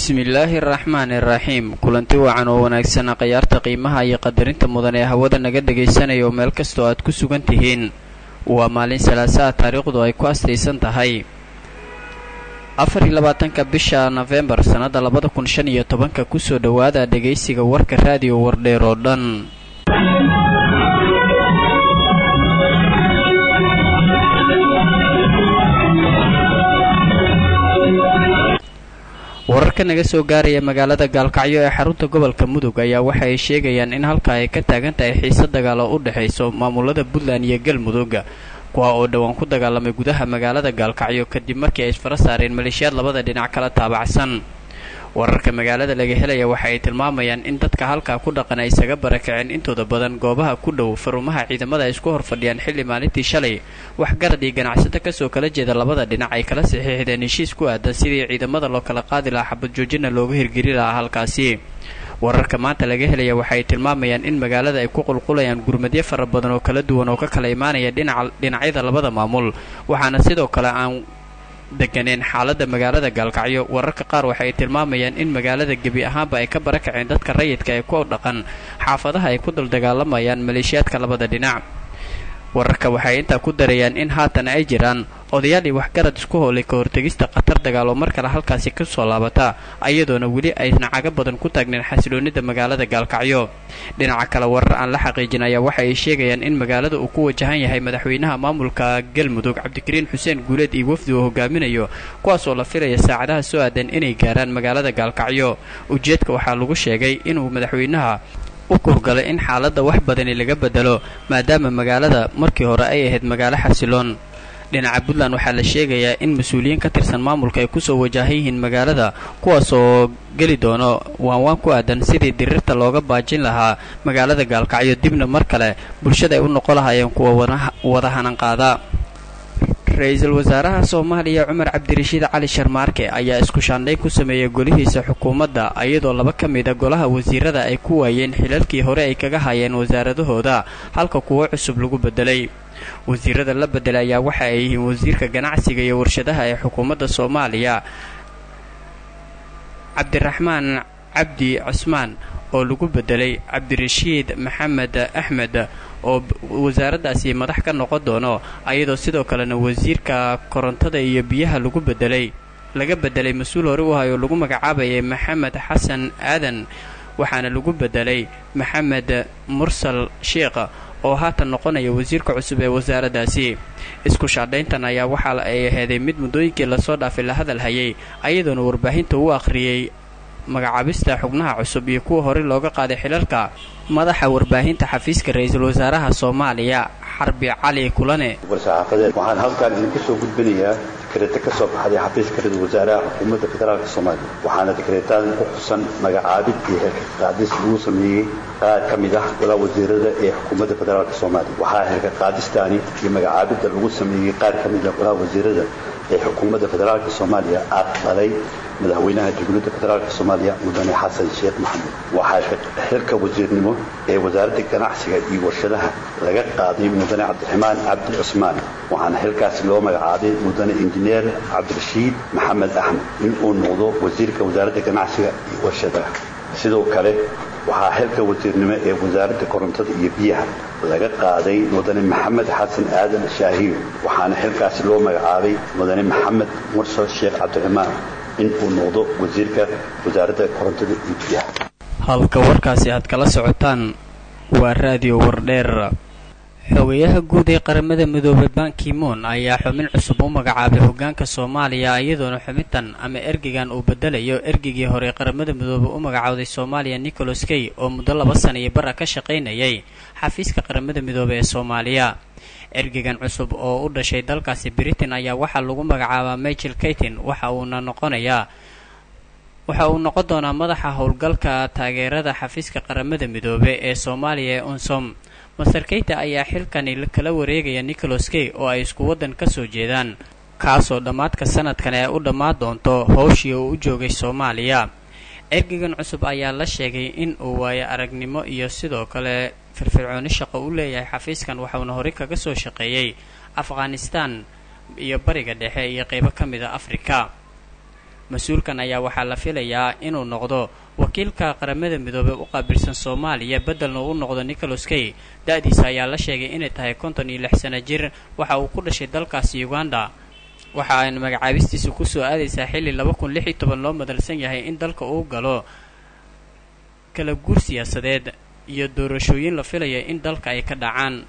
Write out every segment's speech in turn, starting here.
bismillaahi araxmaani iraxiim kulanti wacan oo wanaagsan khayaarta qiimaha iyo qadarinta mudan ee hawada naga dhegaysanaya oo meel kastoo aad ku sugan tihiin waa maalin salaasaha taariikhdu ay ku astaysan tahay afar iyo labaatanka bisha nofembar sannadda labada kun shan iyo tobanka kusoo dhowaada dhegaysiga warka raadiyo wardheer oo dhan wararka naga soo gaaraya magaalada gaalkacyo ee xarunta gobolka mudug ayaa waxa ay sheegayaan in halka ay ka taagan tahay xiise dagaal oo u dhexayso maamulada puntland iyo galmudug kuwa oo dhowaan ku dagaalamay gudaha magaalada gaalkacyo kadib markii ay isfara saareen maleeshiyaad labada dhinac kala taabacsan wararka magaalada laga helaya waxa ay tilmaamayaan in dadka halkaa ku dhaqan ay isaga barakaceen intooda badan goobaha ku dhow farumaha ciidamada ay isku horfadhiyaan xilli maalintii shalay waxgarad iyo ganacsato kasoo kala jeeda labada dhinac ay kala saxiixdeen heshiis ku aadan sidii ciidamada loo kala qaadi lahaa xabad joojina looga hirgeli lahaa halkaasi wararka maanta laga helaya waxa ay tilmaamayaan in magaalada ay ku qulqulayaan gurmadyo fara badan oo kala duwan oo ka kala imaanaya dhinacyada labada maamul waxaana sidoo kale aan deganeen xaaladda magaalada gaalkacyo wararka qaar waxa ay tilmaamayaan in magaalada gebi ahaanba ay ka barakaceen dadka rayidka ee ku dhaqan xaafadaha ay ku daldagaalamayaan maleeshiyaadka labada dhinac wararka waxay intaa ku darayaan in haatan ay jiraan odayaal iyo waxgarad isku hoolay ka hortegista khatar dagaal oo mar kale halkaasi ka soo laabata ayadoona weli ayna caga badan ku taagneen xasiloonida magaalada gaalkacyo dhinaca kale warar aan la xaqiijin ayaa waxa ay sheegayaan in magaalada uu ku wajahan yahay madaxweynaha maamulka galmudug cabdikariin xuseen guuleed iyo wafdi uu hogaaminayo kuwaasoo la filaya saacadaha soo aadan inay gaaraan magaalada gaalkacyo ujeedka waxaa lagu sheegay inuu madaxweynaha u kurgalay in xaaladda wax badani laga bedelo maadaama magaalada markii hore ay ahayd magaalo xasiloon dhinaca puntland waxaa la sheegayaa in mas-uuliyiin ka tirsan maamulka ay kusoo wajahan yihiin magaalada kuwaasoo geli doono waanwaan ku aadan sidii diriirta looga baajin lahaa magaalada gaalkacyo dibna mar kale bulshada ay u noqon lahaayeen kuwa wada hananqaada ra-iisul wasaaraha soomaaliya cumar cabdirashiid cali sharmaarke ayaa isku shaandhayn ku sameeyey golihiisa xukuumadda iyadoo laba ka mida golaha wasiirada ay ku waayeen xilalkii hore ay kaga hayeen wasaaradahooda halka kuwo cusub lagu bedelay wasiirada la bedelay ayaa waxa ay yihiin wasiirka ganacsiga iyo warshadaha ee xukuumadda soomaaliya cabdiraxmaan cabdi cusmaan oo lagu bedelay cabdirashiid maxamed axmed oo wasaaraddaasi madax ka noqon doono ayadoo sidoo kalena wasiirka korontada iyo biyaha lagu bedelay laga bedelay mas-uul hore u ahay oo lagu magacaabayay maxamed xasan aadan waxaana lagu bedelay maxamed mursal sheikh oo haatan noqonaya wasiirka cusub ee wasaaraddaasi isku shaadhayntan ayaa waxa ay aheeday mid muddooyinkii lasoo dhaafay la hadal hayay ayadoona warbaahinta u akhriyey magacaabista xubnaha cusub iyo kuwa horey looga qaaday xilalka madaxa warbaahinta xafiiska ra-iisul wasaaraha soomaaliya xarbi cali kulane war-saxaafadeed waxaan halkaan idinku soo gudbinayaa dikreeto ka soo baxday xafiiska ra-iisul wasaaraha xukuumadda federaalk soomaaliya waxaana dikreetadan ku xusan magacaabid iyo xilka qaadis lagu sameeyey qaar ka mid ah golaa wasiirada ee xukuumadda federaalk soomaaliya waxaa xilka qaadistaani iyo magacaabidda lagu sameeyey qaar ka mid ah golaa wasiirada ee xukuumadda federaalk soomaaliya aqbalay madaxweynaha jamhuuriyadda federaalk soomaaliya mudane xasan sheekh maxamuud waxaa xilka wasiirnimo ee wasaaradda ganacsiga iyo warshadaha laga qaaday mudane cabdiraxmaan cabdi cusmaan waxaana xilkaasi loo magacaabay mudane injineer cabdirashiid maxamed axmed in uu noqdo wasiirka wasaaradda ganacsiga iyo warshadaha sidoo kale waxaa xilka wasiirnimo ee wasaaradda korontada iyo biyaha laga qaaday mudane maxamed xasan aadan shaahiyo waxaana xilkaasi loo magacaabay mudane maxamed mursal sheekh cabdiraxmaan in uu noqdo wasiirka wasaaradda korontada iyo biyaha halka warkaasi aad kala socotaan waa raadiyo wardheer xogayaha guud ee qaramada midoobay bankimoon ayaa xubin cusub u magacaabay hogaanka soomaaliya iyadoona xubintan ama ergeygan uu bedelayo ergeygii hore ee qaramada midoobay u magacowday soomaaliya nicholas key oo muddo laba sana iyo bara ka shaqaynayay xafiiska qaramada midoobey ee soomaaliya ergeygan cusub oo u dhashay dalkaasi britain ayaa waxaa lagu magacaabaa michael kaytin waxa uuna noqonayaa waxa uu noqon doonaa madaxa howlgalka taageerada xafiiska qaramada midoobe ee soomaaliya ee unsom master keyta ayaa xilkani kala wareegaya nicholas key oo ay isku waddan ka soo jeedaan kaasoo dhammaadka sanadkan ee u dhammaan doonto howshii uu u joogay soomaaliya ergeygan cusub ayaa la sheegay in uu waayo aragnimo iyo sidoo kale firfircooni shaqo u leeyahay xafiiskan waxauna horey kaga soo shaqeeyey afghanistan iyo bariga dhexe iyo qeybo ka mid a afrika mas-uulkan ayaa waxaa la filayaa inuu noqdo wakiilka qaramada midoobey u qaabilsan soomaaliya beddelna uu noqdo nicholas kay da-diisa ayaa la sheegay inay tahay konton iyo lix sana jir waxa uu ku dhashay dalkaasi uganda waxa ayna magacaabistiisa kusoo aadaysaa xilli laba kun lix iyo toban loo madalsan yahay in dalka uu galo kala guur siyaasadeed iyo doorashooyin la filaya in dalka ay ka dhacaan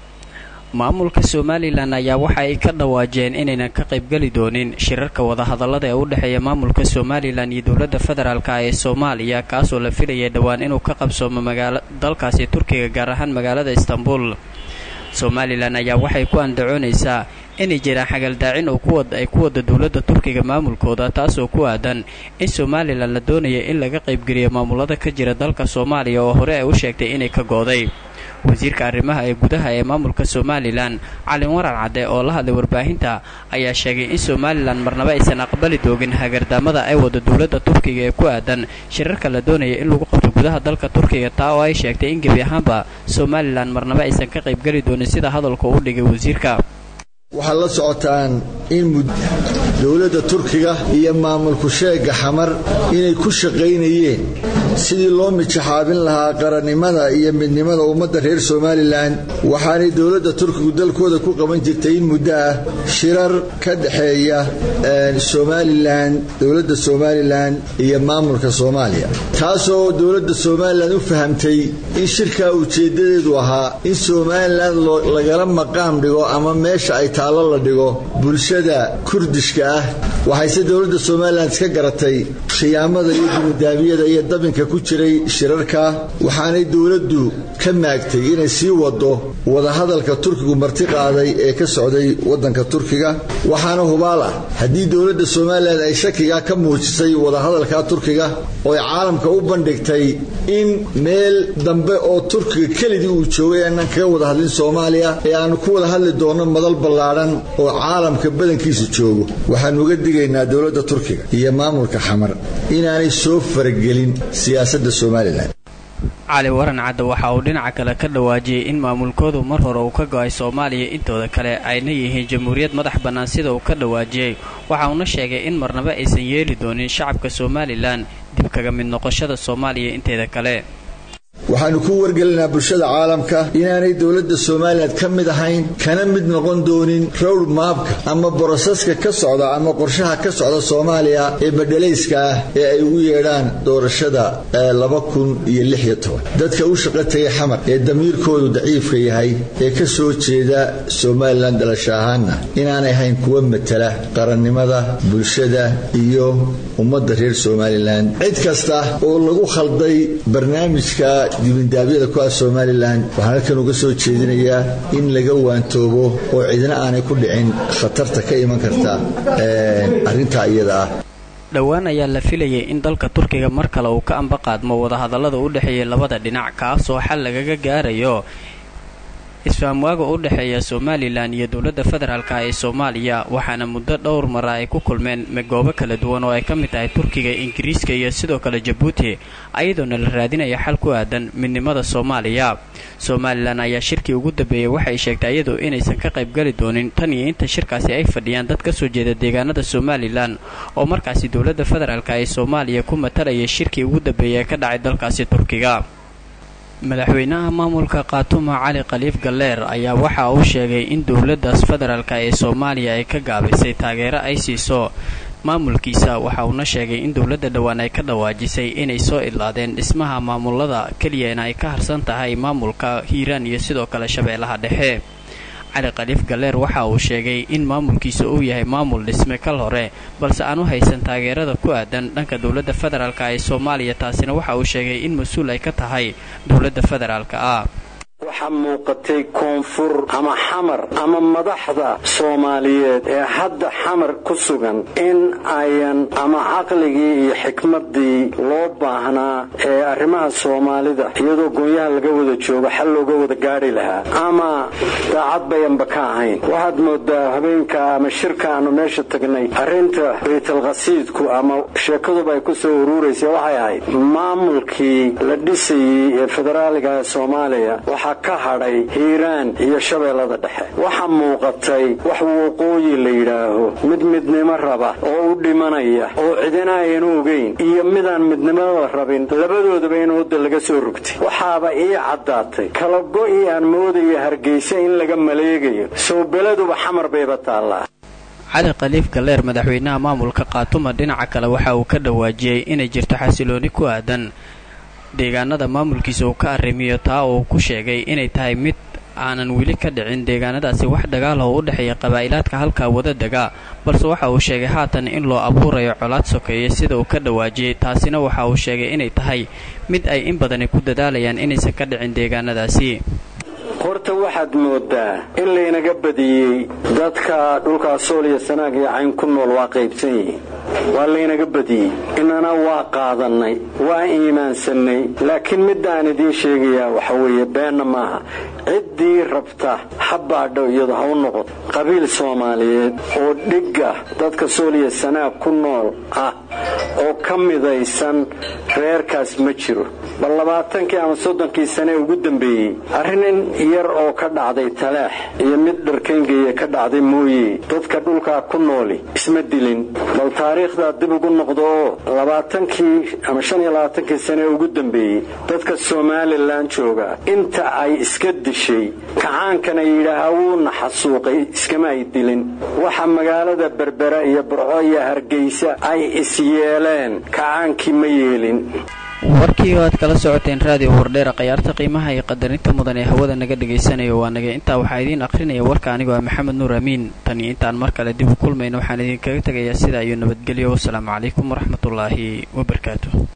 maamulka somalilan ayaa waxa ay ka dhawaajeen inaynan ka qaybgeli doonin shirarka wadahadallada ee u dhexeeya maamulka somalilan iyo dowladda federaalka ee soomaaliya kaasoo la filayay dhowaan inuu ka qabsoomo magaala dalkaasi turkiga gaar ahaan magaalada istanbul somalilan ayaa waxay ku andacoonaysaa inay jiraan xagaldaacin oo ay ku wada dowladda turkiga maamulkooda taasoo ku aadan in somalilan la doonaya in laga qaybgeliyo maamulada ka jira dalka soomaaliya oo hore ay u sheegtay inay ka gooday wasiirka arrimaha ee gudaha ee maamulka somalilan calin warar cadde oo la hadlay warbaahinta ayaa sheegay in somalilan marnaba aysan aqbali doogin hagardaamada ay wada dowladda turkiga ee ku aadan shirarka la doonaya in lagu qabto gudaha dalka turkiga taa oo ay sheegtay in gebi ahaanba somalilan marnaba aysan ka qaybgeli doonin sida hadalka u dhigay wasiirka waxaad la socotaan in dowladda turkiga iyo maamulku sheega xamar inay ku shaqaynayeen sidii loo mijaxaabin lahaa qarannimada iyo midnimada ummadda reer somalilan waxaanay dowladda turkigu dalkooda ku qaban jirtay in muddo ah shirar ka dhexeeya somalilan dowladda somalilan iyo maamulka soomaaliya taasoo dowladda somalilan u fahamtay in shirkaa ujeeddadeedu ahaa in somalilan lagala maqaam dhigo ama meesha ay taallo la dhigo bulshada kurdishka ah waxayse dowladda somalilan iska garatay khiyaamada iyo dumudaabiyada iyo dabinka ku jiray shirarka waxaanay dowladdu ka maagtay inay sii wado wadahadalka turkigu marti qaaday ee ka socday waddanka turkiga waxaana hubaal ah haddii dowladda somalilan ay shakiga ka muujisay wadahadalka turkiga oo ay caalamka u bandhigtay in meel dambe oo turkiga kelidii uu joogay aanan kaga wada hadlin soomaaliya ee aanu ku wada hadli doonno madal ballaadhan oo caalamka badankiisa joogo waxaanu uga digaynaa dowladda turkiga iyo maamulka xamar inaanay soo faragelin siyaasadda somalilan cali waran cadde waxa uu dhinaca kale ka dhawaajiyey in maamulkoodu mar hore uu ka go-ay soomaaliya intooda kale ayna yihiin jamhuuriyad madax bannaan sida uu ka dhawaajiyey waxa uuna sheegay in marnaba aysan yeeli doonin shacabka somalilan dib kaga mid noqoshada soomaaliya inteeda kale waxaanu ku wargelinaa bulshada caalamka inaanay dowladda somalilan ka mid ahayn kana mid noqon doonin rowd maabka ama boroseska ka socda ama qorshaha ka socda soomaaliya ee badhalayska ah ee ay ugu yeedhaan doorashada laba kun iyo lix iyo toban dadka u shaqo tegay xamar ee damiirkoodu daciifka yahay ee ka soo jeeda somalilan dhalasho ahaanna inaanay ahayn kuwa matala qarannimada bulshada iyo ummadda reer somalilan cid kasta oo lagu khalday barnaamijka dibindaabyada ku ah somalilan waxaan halkan uga soo jeedinayaa in laga waantoobo oo cidna aanay ku dhicin khatarta ka iman karta arrintaa iyada ah dhowaan ayaa la filayay in dalka turkiga mar kale uu ka amba qaadmo wadahadallada u dhexeeya labada dhinac kaasoo xal lagaga gaarayo isfahamwaaga u dhexeeya somalilan iyo dowladda federaalka ee soomaaliya waxaana muddo dhowr mara ay ku kulmeen goobo kala duwan oo ay ka mid tahay turkiga ingiriiska iyo sidoo kale jabuuti ayadoona la raadinaya xal ku aadan midnimada soomaaliya somalilan ayaa shirkii ugu dambeeyey waxay sheegtay iyadu inaysan ka qaybgeli doonin tan iyo inta shirkaasi ay fadhiyaan dad ka soo jeeda deegaanada somalilan oo markaasi dowladda federaalk ee soomaaliya ku matalaya shirkii ugu dambeeyey ee ka dhacay dalkaasi turkiga madaxweynaha maamulka khaatuma cali khaliif galleer ayaa waxa uu sheegay in dowladdaas federaalk ee soomaaliya ay ka gaabisay taageero ay siiso maamulkiisa waxa uuna sheegay in dowladda dhowaan ay ka dhawaajisay inay soo idlaadeen dhismaha maamulada keliyana ay ka harsan tahay maamulka hiiraan iyo sidoo kale shabeellaha dhexe cali khaliif galleer waxa uu sheegay in maamulkiisa uu yahay maamul dhisme kal hore balse aan u haysan taageerada ku aadan dhanka dowladda federaalk ee soomaaliya taasina waxa uu sheegay in mas-uul ay ka tahay dowladda federaalka ah waxaa muuqatay koonfur ama xamar ama madaxda soomaaliyeed ee hadda xamar ku sugan in ayan ama caqligii iyo xikmaddii loo baahnaa ee arrimaha soomaalida iyadoo goonyaha laga wada joogo xal looga wada gaadhi lahaa ama daacad bayanba ka ahayn waxaad moodaa habeenka ama shirka aanu meesha tagnay arrinta baytalkhasiidku ama sheekaduba ay ku soo uruuraysa waxay ahayd maamulkii la dhisayey ee federaaliga ee soomaaliya waxaa ka hadhay hiiraan iyo shabeellada dhexe waxaa muuqatay wax waqooyi la yidhaaho mid midnimo raba oo u dhimanaya oo cidina ayanu ogeyn iyo midaan midnimada rabin labadoodaba in wadda laga soo rogtay waxaaba ii caddaatay kala go'i aan moodaya hargeysa in laga maleegayo soo beladuba xamar bayba taallaa cali khaliif galleer madaxweynaha maamulka khaatuma dhinaca kale waxa uu ka dhawaajiyey inay jirto xasilooni ku aadan deegaanada maamulkiisa uu ka arrimiyo taa uu ku sheegay inay tahay mid aanan weli ka dhicin deegaanadaasi wax dagaal oo u dhexeeya qabaa'ilaadka halkaa wada degaa balse waxa uu sheegay haatan in loo abuurayo colaad sokeeye sida uu ka dhawaajiyey taasina waxa uu sheegay inay tahay mid ay in badani ku dadaalayaan inaysan ka dhicin deegaanadaasi horta waxaad moodaa in laynaga badiyey dadka dhulkaa sool iyo sanaag iyo cayn ku nool waa qaybsan yihiin waa laynaga badiyey inana waa qaadannay waa iimaansannay laakiin middaan idiin sheegayaa waxa weeye beenna maaha ciddii rabta ha baadho iyadu ha u noqoto qabiil soomaaliyeed oo dhigga dadka sool iyo sanaag ku nool ah oo ka midaysan reerkaas ma jiro bal labaatankii ama soddonkii sane ugu dambeeyey arrin yar oo ka dhacday talaax iyo mid dharkayngeeye ka dhacday mooye dadka dhulkaa ku nooli isma dilin bal taariikhdaa dib ugu noqdo oo labaatankii ama shan iyo labaatankii sane ugu dambeeyey dadka somalilan jooga inta ay iska dishay kacaankana yidhaahaa wuuna xasuuqay iskama ay dilin waxa magaalada berbera iyo burco iyo hargeysa ay is yeeleen kacaankii ma yeelin warkii oo aad kala socoteen raadiyo wardheera khayaarta qiimaha iyo qadarinta mudan ee hawada naga dhagaysanayo waa naga intaa waxaa idiin akhrinaya warka anigoo ah maxamed nuur amiin tan iyo intaan mar kale dib u kulmayno waxaan idinkaga tegayaa sidaa iyo nabadgelyo wasalaamu calaykum waraxmatullaahi wabarakaatu